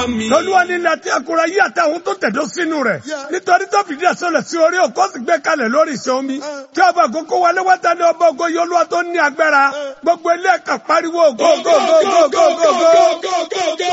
mi. lọ́lúwa nílẹ̀ tí akura yí àtàwọn tó tẹ̀dó sínú rẹ̀ nítorí tó fìdí ẹ̀sọ́lẹ̀ sí orí òkú sì gbé kalẹ̀ lórí ìṣẹ́ omi kí ọba àkókò wọlé wáta ní ọba ògo yìí olúwa tó ní agbára gbogbo ilé ẹ̀ka pariwo go go go go go go go.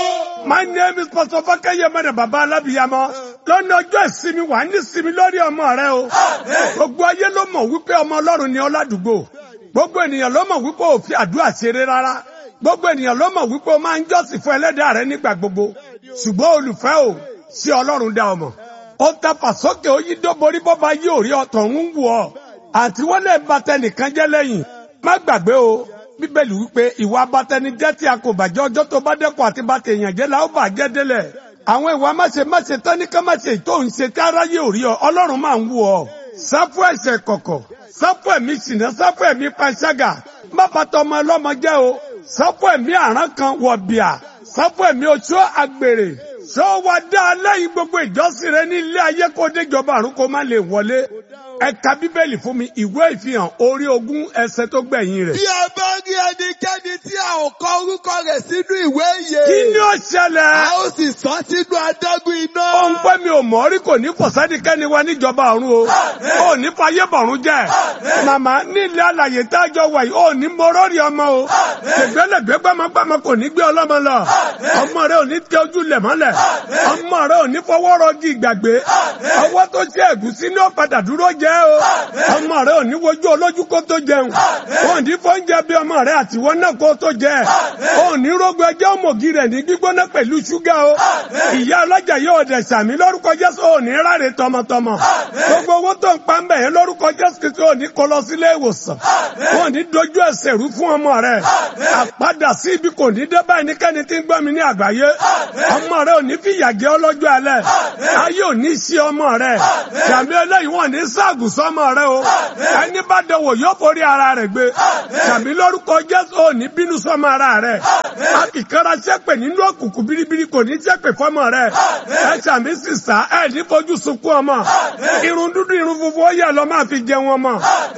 My name is Pastor Fakeye Mẹ́rẹ̀ Bàbá Alábìyamọ. Lọ́nà ọjọ́ ìsinmi wà ní ìsinmi lórí ọmọ rẹ o. Gbogbo ayé ló mọ̀ wípé ọmọ Ọlọ́run ni ọládùúgbò. Gbogbo ènìyàn ló mọ̀ wípé ò fi àdúrà ṣeré rárá. Gbogbo ènìyàn ló mọ̀ wípé o máa ń jọ́sìn fún ẹlẹ́dàá rẹ nígbà gbogbo. Ṣùgbọ́n olùfẹ́ o, ṣé Ọlọ́run dá ọmọ? Ó tapà sókè ó yí dóborí bọ́ba yí òrí ọ̀tọ̀ ń wù ọ́. Àti wọ́n lè ba tẹnìkan jẹ́ lẹ́yìn. Má gbàgbé o, Bíbélì wípé ìwà abatẹnijẹ́ tí a kò bàjẹ́ ọjọ́ tó bá dẹ́kun àti bá tèèyàn jẹ́ la ó bàjẹ́ délẹ̀. Àwọn ìwà máṣe máṣe tán ní ká máṣe tó ń ṣe tí aráyé ò rí ọ, Ọlọ́run máa ń wù ọ. Sáfù ẹ̀ṣẹ̀ kọ̀kọ̀, sáfù ẹ̀mí ṣìnà, sáfù ẹ̀mí panṣágà, má bàtà ọmọ ọlọ́mọ jẹ́ o, sáfù ẹ̀mí àrán kan wọ̀ bìà, sáfù ẹ̀mí oṣó àgbèrè. Ṣé ó wá dá lẹ́yìn gbogbo ìjọsìn rẹ ní ilé ayé kó déjọba àrùn kó má lè wọlé? Ẹ ka Bíbélì fún mi, ìwé ìfihàn orí ogún ẹsẹ̀ tó gbẹ̀yìn rẹ̀. Bí ẹ bá rí ẹnikẹ́ni tí a ò kọ orúkọ rẹ̀ sínú ìwé ìyè. Kí ni ó ṣẹlẹ̀? A ó sì sọ sínú adágún iná. Ó ń pẹ́ mi ò mọ̀ rí kò ní fọ̀sẹ́nikẹ́ni wa níjọba ọ̀run o. Ó ní fayé bọ̀rún jẹ́. Màmá nílẹ̀ àlàyé tá a jọ wà yìí, ó ní morórì ọmọ o. Ṣègbélẹ̀gbẹ́ gbọ́mọgbọ́mọ kò ní gbé ọlọ́mọ lọ. Ọmọ rẹ ò ní tẹ ojú lẹ̀ mọ́lẹ̀. Ọmọ rẹ ò ní fọwọ́ rọgí ìgbàgbé. Ọwọ́ tó ṣe ẹ̀gúsí ní ó padà dúró jẹ́ o. Ọmọ rẹ ò ní wojú olójú kó tó jẹun. Ó ní fóúnjẹ bí ọmọ rẹ àtiwọ́ náà kó tó jẹ. Ó ní rógbó ẹjẹ́ òmògì rẹ̀ ní gbígbóná pẹ̀lú ṣúgà o. Ìyá ọlọ́jà yóò dẹ̀ sàmí lórúkọ Jésù ò ní ráre tọmọtọmọ. Gbogbo owó tó ń pa ń bẹ̀ yẹn lórúkọ Jésù Kristi ò ní kó lọ sílé ìwòsàn. Ó ní dojú ẹsẹ̀ rú fún ọmọ rẹ̀. Àpadà sí ibi kò ní dé báyìí níkẹ́ni tí ń gbọ́ mi ní àgbáyé. Ọmọ rẹ̀ ò ní fìyà jẹ ọlọ́jọ́ alẹ́. Ayé ò ní sí ọmọ rẹ̀. Sàmí eléyìí wọ́n ní ságùn sọ́mọ rẹ̀ o. Ẹni bá dẹwò yóò forí ara rẹ̀ gbé. Sàmí lórúkọ Jésù ò ní bínú sọ́mọ ara rẹ̀. Akìkanra ṣépè nínú òkùnkùn biribiri kò ní ṣépè fọ́mọ rẹ̀. Ẹ sàmí sísá ẹ ní fojú sunkún ọmọ. Irun dúdú irun funfun ó yẹ lọ máa fi jẹun ọmọ.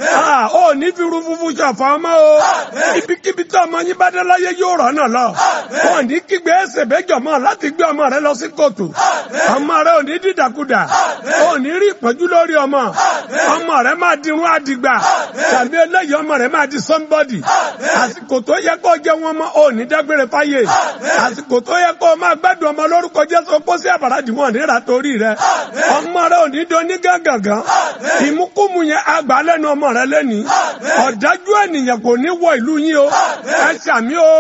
Ó ní fi irun funfun ṣọ̀fọ̀ ọmọ o. Ibikíbi tí ọmọ yín bá dé láyé yóò rọ̀ náà lọ. Ó ní kígbe ẹsẹ̀ bẹ́jọ̀ mọ́ láti gbé ọmọ rẹ̀ lọ sí kòtò. Ọmọ rẹ̀ ò ní dídàkudà. Ó ní rí ìpọ́njú lórí ọmọ. Ọmọ rẹ̀ máa di irun àdìgbà. Tàbí eléyìí ọmọ rẹ̀ máa di somebody. Àsìkò tó yẹ kó jẹ wọn mọ́ ò ní dágbére fáyé. Àsìkò tó yẹ kó máa gbádùn ọmọ lórúkọ Jésù kó sí àbàrà dìwọ̀n níra torí rẹ̀. Ọmọ rẹ̀ ò ní dán ní gángan. Ìmúkúmu yẹn àgbà lẹ́nu ọmọ rẹ̀ lẹ́ni. Ọ̀dájú ènìyàn kò ní wọ ìlú yín o. Ẹ ṣàmì o.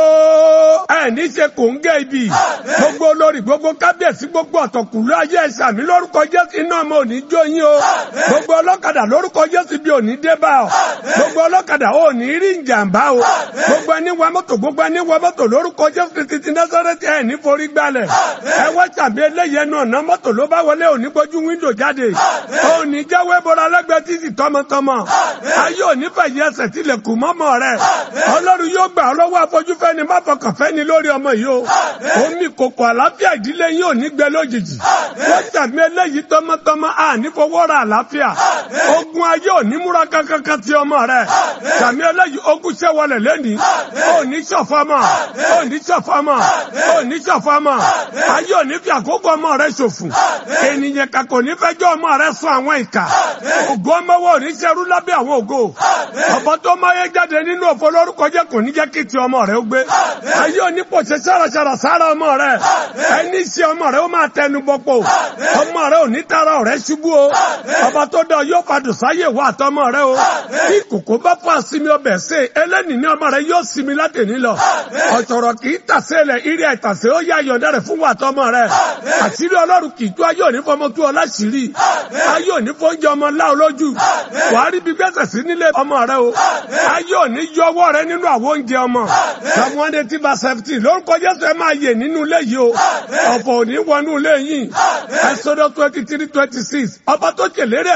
Ẹ ní ṣe kò ń gé ibi. Gbogbo olórí gbogbo kábíyèsí gbogbo ọ̀tọ̀kùlú ayé ẹ ṣàmì lórúkọ Jésù iná ọmọ ò ní jó yín o. Gbogbo ọlọ́kadà lórúkọ Jésù bí ò ní dé bá ọ. Gbogbo ọlọ́kadà ò ní rí ìjàmbá o. Gbogbo ẹni wa mọ́tò gbogbo ẹni wa mọ́tò lórúkọ Jésù Kristi ti Násárẹ́tì ẹ̀ ní forí gbalẹ̀. Ẹ wá ṣàmì eléyìí ẹnu ọ̀nà mọ́tò ló bá wọlé òní gbójú wíńdò jáde. Òní jáwé bọ́ra lẹ́gbẹ̀ẹ́ títì tọmọtọmọ. Ayé òní fẹ̀yẹ ẹsẹ̀ tilẹ̀ kù mọ́mọ́ rẹ̀. Ọlọ́run yóò gbà ọ́ lọ́wọ́ afọ́júfẹ́ni má fọkàn fẹ́ni lórí ọmọ yìí o. Omi kòkò àlàáfíà ìdílé yín ò ní gbẹ lójijì. Wọ́n ṣàmì eléyìí tọmọtọmọ à ní fowó ra àlàáfíà. Ogun ayé ò ní múra kankan ti ọmọ rẹ̀. Ṣàmì eléyìí ogun ṣẹ́wọlẹ̀ lẹ́nìí. Ò ní ṣọ̀fọ́mọ̀. Ò ní ṣọ̀fọ́mọ̀. Ò ní ṣọ̀fọ́mọ̀. Ayé ò ní fi àkókò ọmọ rẹ̀ ṣòfò. Ènìyàn kan kò ní fẹjọ́ ọmọ rẹ̀ sún àwọn ìkà. Ògo ọmọwọ́ ò ní ṣerú lábẹ́ àwọn ògo. Ọ̀bọ tó máyé jáde nínú òfò lórúkọ jẹ́ kò ní jẹ́ kí ti ọmọ rẹ̀ ó gbé. Ayé ò ní pòṣẹ sáraṣara sára ọmọ rẹ̀. Ẹni ṣe ọmọ rẹ̀ ó máa tẹnu bọ́pọ̀. Ọmọ rẹ̀ ò ní tara ọ̀rẹ́ ṣubú o. Ọba tó dọ̀ yóò padù sáyè wá àtọmọ rẹ̀ o. Bí kòkó bá fún àsinmi ọbẹ̀ ṣe, eléni ní ọmọ rẹ̀ yóò sinmi látẹ̀ní lọ. Ọ̀tọ̀rọ̀ kì í tàsé lẹ̀ irí àìtàsé ó yá yọ̀ǹda rẹ̀ fún wa àtọmọ rẹ̀. Àṣírí ọlọ́run kì í tú ayé òní fọmọ tú ọ láṣìírí. Ayé òní fóúnjẹ ọmọ lá olójú. Wàá rí bí gbẹ́sẹ̀ sí nílé ọmọ rẹ̀ o. Ayé òní yọ ọwọ́ rẹ̀ nínú àwọn oúnjẹ ọmọ. Psalm one eighty verse seventeen lórúkọ Jésù ẹ máa yè nínú ilé yìí o. Ọ̀pọ̀ òní wọnú ilé yìí. Exodus twenty three twenty six ọba tó ṣèlérí ẹ̀mí gígùn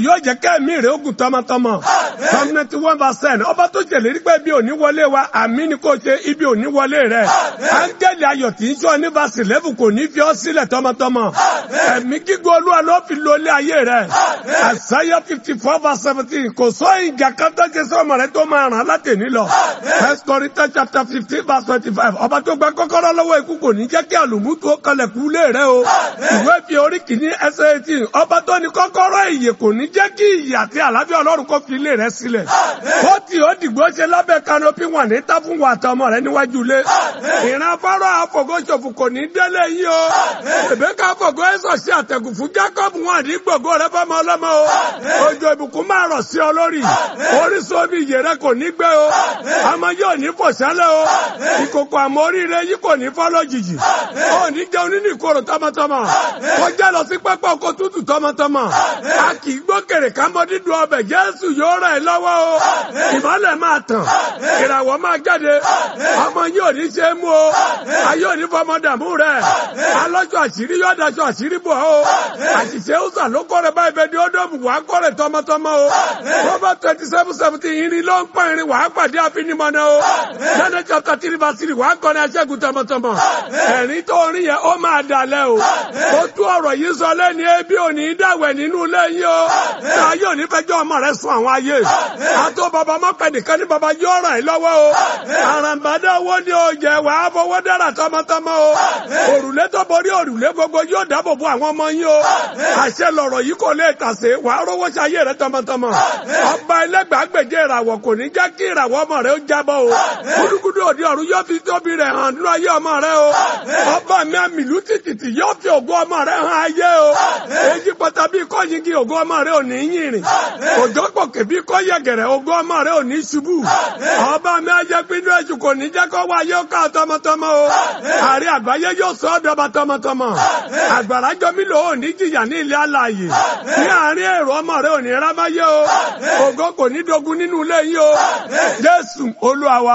yóò jẹ́ kẹ́mi rẹ̀ ogun tọmọtọmọ psalm ninety one verse ten ọba tó ṣèlérí pé ibi ò ní wọlé wa àmì ni kò ṣe ibi ò ní wọlé rẹ̀ áńgẹ́lì ayọ̀ tí ń sọ ní verse eleven kò ní fi ọ́ sílẹ̀ tọmọtọmọ ẹ̀mí gígùn olúwa ló fi lo ilé ayé rẹ̀ àṣàyà fifty four verse seventeen kò sọ ìjà kan tó ṣe sọmọ rẹ tó máa ràn láti ní lọ first Corinthians chapter fifteen verse twenty five ọba tó gba kọ́kọ́rọ́ lọ́wọ́ ikú kò ní jẹ́ kí àlùmútu ó kalẹ̀ kú lé rẹ o ìwé fi orí kìíní ẹsẹ̀ eighteen ọba tó ní kọ́kọ́rọ́ ìyè kò ní jẹ́ kí ìyè àti àlàáfíà ọlọ́run kó fi ilé rẹ sílẹ̀ ó tì ó dìgbò ṣe lábẹ́ kanopi wọn ní tá fún wa àtọmọ rẹ níwájú ilé ìran fọ́rọ̀ àfọ̀gọ́sọ̀fù kò ní délé yín o Rèbékà fọ̀gọ́ ẹ̀sọ̀ sí àtẹ̀gùn fún Jákọ́bù wọn àdí gbogbo rẹ fọmọ ọlọ́mọ o òjò ìbùkún máa rọ̀ sí ọ lórí orísun omi ìyè rẹ kò ní gbẹ o ọmọ yóò ní fòṣálẹ̀ o ìkòkò àmọ́ oríire yìí kò ní fọ́ lójijì ó ní jẹun nínú ìkorò tọmọtọmọ kọjá lọ sí pápá oko tútù tọmọtọmọ a kì í gbókèrè kámọ́ dídùn ọbẹ̀ Jésù yóò ràn ẹ́ lọ́wọ́ o ìmọ́lẹ̀ máa tàn ìràwọ̀ máa jáde ọmọ yóò ní ṣe é mú o ayé ò ní fọmọ dààmú rẹ alọ́jọ́ àṣírí yóò daṣọ àṣírí bò ó àṣìṣe ọ̀sà ló kọ́ rẹ báyìí bẹ́ẹ̀ ni ó dọ̀bù wàá kọ́ rẹ tọmọtọmọ o Proverbs twenty seven seventeen irin ló ń pọ́n irin wàá pàdé àfinimọ̀nà o Daniel chapter three verse three wàá kọ́ ní aṣẹ́gun tọmọtọmọ ẹ̀rín tó rin yẹn ó máa dalẹ̀ o ó tú ọ̀rọ̀ yìí sọ lẹ́ni ebi ò ní dàwẹ̀ nínú ilé yín o náà yóò ní fẹjọ́ ọmọ rẹ sùn àwọn ayé àtó bàbá mọ́pẹ́ nìkan ní bàbá yóò ràn yín lọ́wọ́ o àràǹbádá owó ni ó jẹ wàá fowó dára tọmọtọmọ o òrùlé tó borí òrùlé gbogbo yóò dáàbò bo àwọn ọmọ yín o àṣẹ lọ̀rọ̀ yìí kò lè tàsé wàá rówó ṣayé rẹ tọmọtọmọ ọba ẹlẹgbàágbèje ìràwọ̀ kò ní jẹ́ kí ìràwọ̀ ọmọ rẹ ó jábọ́ o gúdúgúdú òde ọ̀run yóò fi tóbi rẹ̀ hàn nínú ayé ọmọ rẹ o ọba mi àmìlú tìtìtì yóò fi ògo ọmọ rẹ hàn ayé o èyí pátá bí kò yingi ògo ọmọ rẹ ò ní yìnrìn òjò pòkè bí kò yẹgẹrẹ ògo ọmọ rẹ ò ní ṣubú ọba mi ajẹ́ pinnu èṣù kò ní jẹ́ kó wá yóò ká tọmọtọmọ o àrí àgbáyé yóò sọ ọ́ dọba tọmọtọmọ àgbàrá jọmí lò ó ní jìyà ní ilé alààyè ní àárín èrò ọmọ rẹ ò ní rámáyé o ògo kò ní dogun nínú ilé yín o Jésù Olúwa wa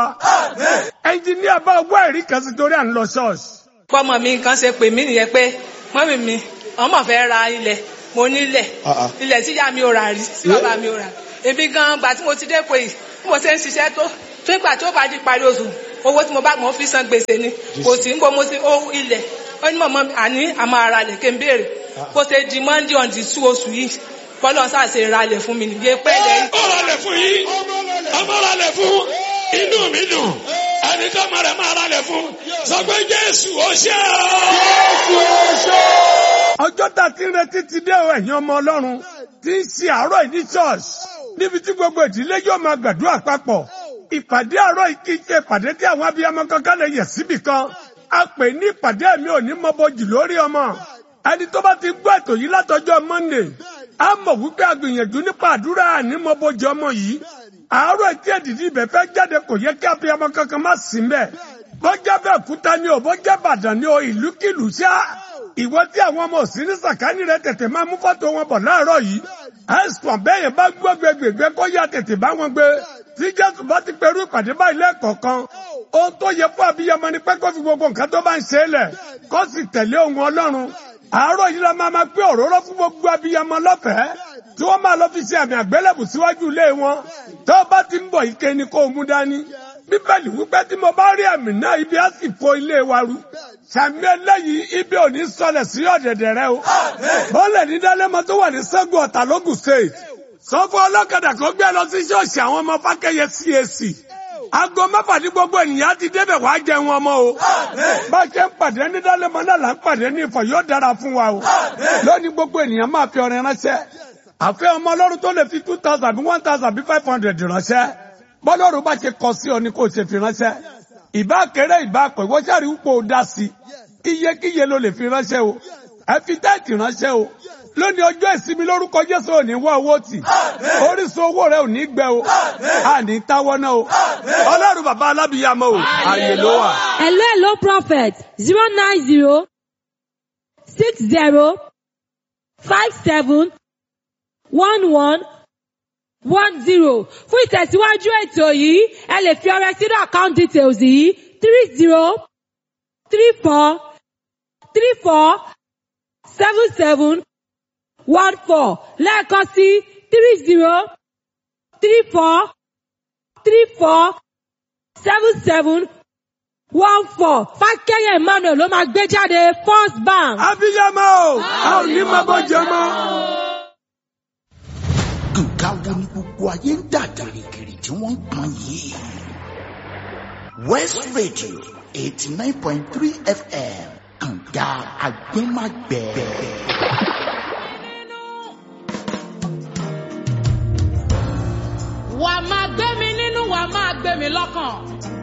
ẹnjìníà bá wá ẹ̀rí kan sí torí à ń lọ ṣọ́ọ̀ṣì. pọ́mọ mi kan ṣe pè mí nìyẹn pé mọ́mì mi ọmọ fẹ́ ra ilẹ̀ mo nílẹ̀ ilẹ̀ tíyá mi ò rà rí tí bàbá mi ò rà èmi gan gbà tí mo ti dé pé bí mo ṣe ń ṣiṣẹ́ tó tó ìgbà tí ó bá di parí oṣù owó tí mo bá mọ̀ fi san gbèsè ni kò sí ń bọ́ mo ti ó ilẹ̀ ó ní mọ̀mọ́ àní àmọ́ ara lẹ̀ kí n béèrè kó ṣe di monday on the two oṣù yìí bọ́lọ̀ sáà ṣe ra lẹ̀ fún mi nìyẹn pẹ́ lẹ́yìn. ó ra lẹ̀ fún yín ọmọ ra lẹ̀ fún inú mi dùn ẹni tó mọ̀ rẹ̀ máa ra lẹ̀ fún sọ pé Jésù ó ṣe ọjọ́ tá a ti ń retí ti dé o ẹ̀yin ọmọ ọlọ́run tí ń ṣe àárọ̀ yìí ní church níbi tí gbogbo ìdílé yóò máa gbàdúrà papọ̀ ìpàdé àárọ̀ yìí kì í ṣe ìpàdé tí àwọn abiyamọ kankan lè yẹ̀ síbì kan a pè ní ìpàdé mi ò ní mọ́bọ̀jì lórí ọmọ ẹni tó bá ti gbọ́ ètò yìí látọjọ́ Monday a mọ̀ wípé a gbìyànjú nípa àdúrà ní mọ́bọ̀jì ọmọ yìí àárọ̀ tí èdìdí ibẹ̀ fẹ́ jáde kò yẹ kí abiyamọ kankan má sí mbẹ̀ bọ́jà bẹ́ẹ̀ kúta ni o bọ́jà bàdàn ni o ìlúkìlú ṣá ìwọ tí àwọn ọmọ òsì ní sàkání rẹ tètè máa mú fọ́tò wọn bọ̀ láàárọ̀ yìí ẹ̀sùn bẹ́yẹn bá gbọ́ gbẹgbẹgbẹ kó yá tètè bá wọn gbé tí jésù bá ti pẹ̀lú ìpàdé báyìí lẹ́ẹ̀kọ̀ọ̀kan ohun tó yẹ fún abiyamọ ni pé kó fi gbogbo nǹkan tó bá ń ṣe é lẹ̀ kó sì tẹ̀lé ohun ọlọ́run àárọ̀ yìí la máa máa pé òróró fún gbogbo abiyamọ lọ́fẹ̀ẹ́ tí wọ́n máa lọ fi ṣe àmì àgbélébù síwájú ilé wọn tó bá ti ń bọ̀ ike ni kó o mú dání bíbélì wípé tí mo bá rí àmì náà ibi á sì fo ilé wa ru sàmì eléyìí ibi ò ní sọlẹ̀ sí ọ̀dẹ̀dẹ̀ rẹ o bọ́ọ̀lẹ̀ ní dálẹ́mọ tó wà ní sẹ́gun ọ̀tà lógùn state sọ fún ọlọ́kadà kó gbé lọ sí ṣọ́ọ̀ṣì àwọn ọmọ fákẹ́yẹ CAC aago mẹ́fà ní gbogbo ènìyàn ti débẹ̀ wá jẹun ọmọ o bá a ṣe ń pàdé ní dálẹ́mọ náà là ń pàdé ní ìfọ̀ yóò dára fún wa o lónìí gbogbo ènìyàn máa fi ọrẹ ránṣẹ́ àfẹ́ ọmọ ọlọ́run tó lè fi two thousand bí one thousand bí five hundred ránṣẹ́ bọ́lọ́run bá ṣe kọ sí ọ ní kò ṣe fi ránṣẹ́ ìbá kéré ìbá pẹ̀ wọ́n ṣàrí wípé o dá sí iyekíye ló lè fi ránṣẹ́ o ẹ fi táìtì ránṣẹ́ o lónìí ọjọ́ ìsinmi lórúkọ Jésù ò ní wá owó tì orísun owó rẹ ò ní gbẹ o a ní táwọ́ náà o ọlọ́run bàbá alábìyàmọ o àyè ló wà. Hello, hello, prophet. Zero nine zero six zero five seven one one one zero. Fún ìtẹ̀síwájú ètò yìí, ẹ lè fi ọrẹ sínú account details yìí three zero three four three four seven seven one four lẹ́ẹ̀kan sí three zero three four three four seven seven one four fákẹ́yẹ̀ emmanuel ló máa gbé jáde first bank. abiyamọ o a ò ní máa bọ́ jẹ mọ́. nǹkan wo ni gbogbo ayé ń dà gìrìgìrì tí wọ́n ń pọn yìí. west radio eighty nine point three fm kànga agbẹ́magbẹ́. wà á máa gbé mi nínú wà á máa gbé mi lọ́kàn.